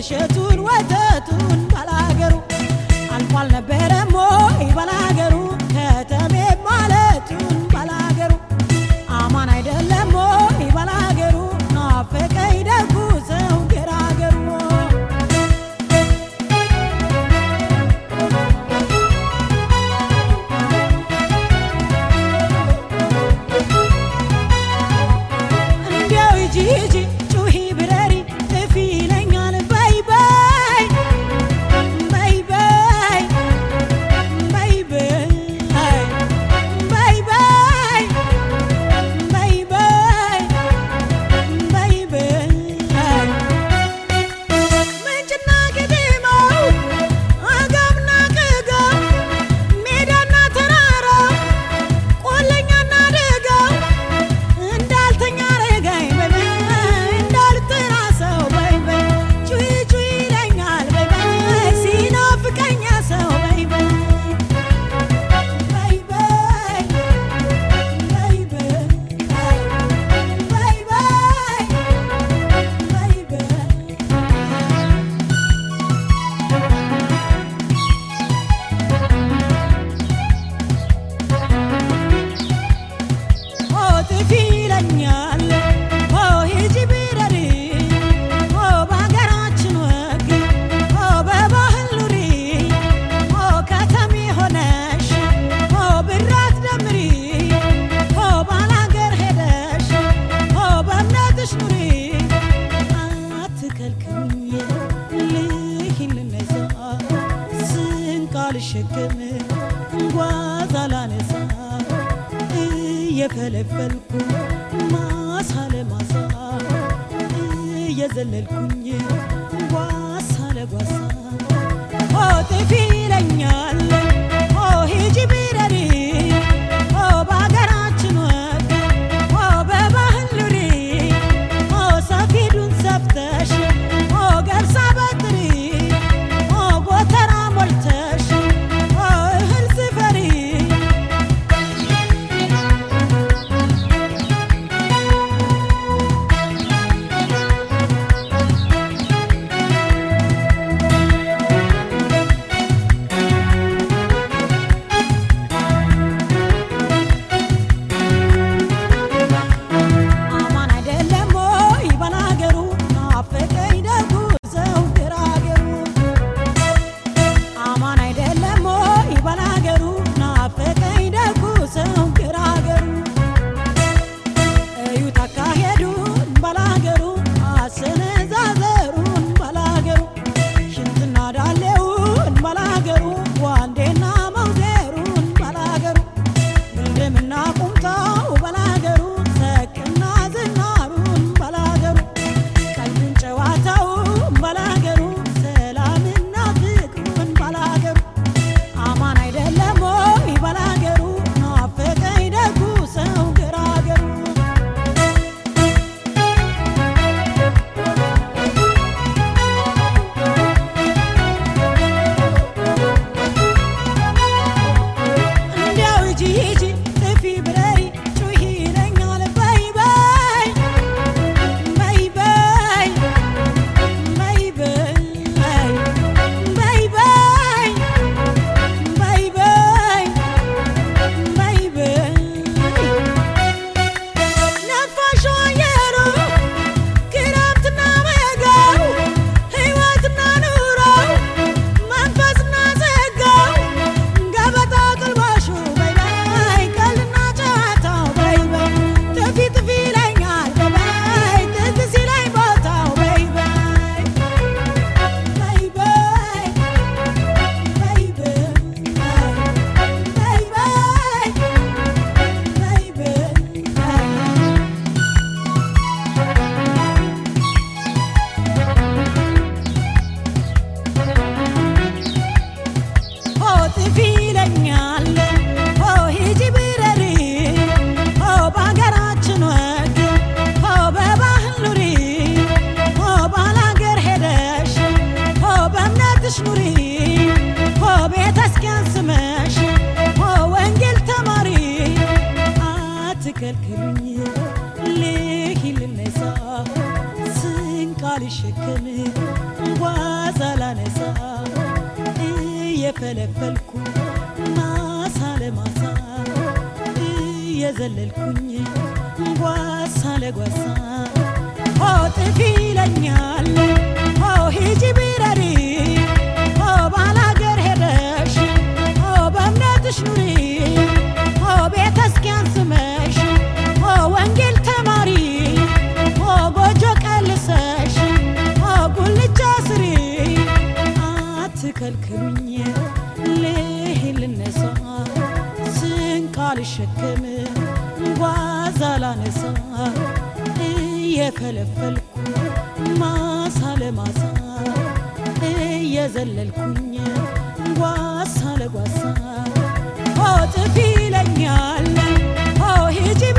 እሸቱን ወተቱን ባላገሩ አልፎ አልነበረም ወይ ባላገሩ ከተሜ ማለቱን ባላገሩ አማን አይደለም ወይ ባላገሩ ናፈቀኝ ደጉ ሰው ገራገሩ እንዲያው ሂጂ ሂጂ ጩሂ ብረሪ ጥፊ ይለኛል በይ በይ በይ በይ በይ በይ በይ በይ በይ በይ በይ በይ ምንጭና ግድማው አጋምና ቅጋው ሜዳና ተራራው ቆለኛና ደጋው እንዳልተኛ ረጋኝ በይ በይ እንዳልጠራ ሰው በይ በይ ጩይ ጩይ ይለኛል በይ በይ ሲናፍቀኛ ሰው በይ በይ በይ በይ በይ በይ በይ በይ በይ በይ ኦ ጥፊ ይለኛል ኦ ሂጂ ቢረሪ ኦ በሀገራችን ወግ ኦ በባህል ኑሪ ኦ ከተሜ ሆነሽ ኦ ብራት ደምሪ ኦ ባላገር ሄደሽ ኦ በእምነትሽ ኑሪ አትከልክኝ ልሂን ልነሳ ስንቅ አልሸከም ጓዝ አላነሳ እየፈለፈልኩ ማሳ ለማሳ እየዘለልኩኝ ጓሳ ለጓሳ ኦ ጥፊ ይለኛል ኦ ሂጂ ቢረሪ ኦ በሀገራችን ወግ ኦ በባህል ኑሪ ኦ ሰፊዱን ሰፍተሽ ኦ ገብሳ በጥሪ ኦ ጎተራ ሞልተሽ ኦ እህል ስፈሪ ልሸከም ጓዛ ላነሳ እየፈለፈልኩ ማሳ ለማሳ እየዘለልኩኝ ጓሳ ለጓሳ ሆ ጥፊ ይለኛል ሆ ሂጂ ቢረሪ ሆ ባላገር ሄደሽ ሆ በእምነትሽ ኑሪ ሆ ቤተ ክርስቲያን ስመሽ ሆ ወንጌል ተማሪ ሆ ጎጆ ቀልሰሽ ሆ ጉልቻ ስሪ አትከልክሉኝ ልሂድ ልነሳ ስንቅ አልሸከም ጓዛ ላነሳ እየፈለፈልኩ ማሳ ለማሳ እየዘለልኩኝ ጓሳ ለጓሳ ሆ ጥፊ ይለኛል ሆ ሂጂ